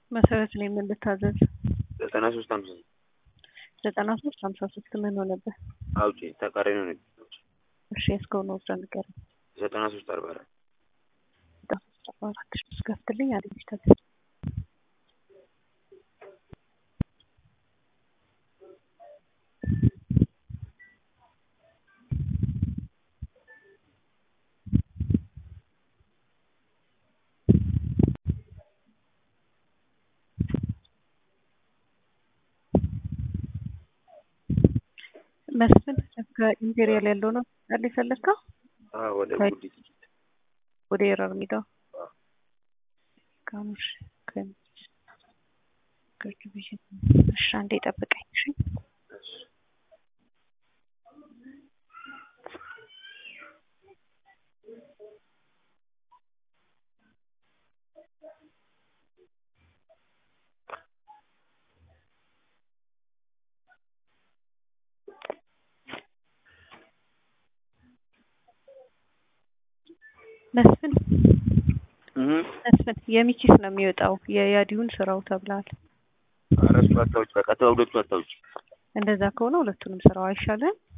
መሰረት ላይ ምን ልታዘዝ? ዘጠና ሶስት ሀምሳ ዘጠና ሶስት ሀምሳ ሶስት ምን ሆነብህ? አውጪ ተቃራኒ ሆነ። እሺ እስካሁን ወስደ ንገረኝ። ዘጠና ሶስት አርባ አራት ዘጠና ሶስት አርባ አራት ሺ ስከፍትልኝ አለች ታዘዝ መስፍን ከኢምፔሪያል ያለው ነው ያለ የፈለግከው ወደ ከ- ጉዲት ወደ ኤረር ሜዳው ካሙሽ ከሚስ ግርግብይት እሺ አንዴ ጠብቀኝ እሺ መስፍን መስፍን የሚኪስ ነው የሚወጣው የያዲውን ስራው ተብሏል። አረሱ አታውጭ በቃ ተወግዶቹ አታውጭ እንደዛ ከሆነ ሁለቱንም ስራው አይሻልም?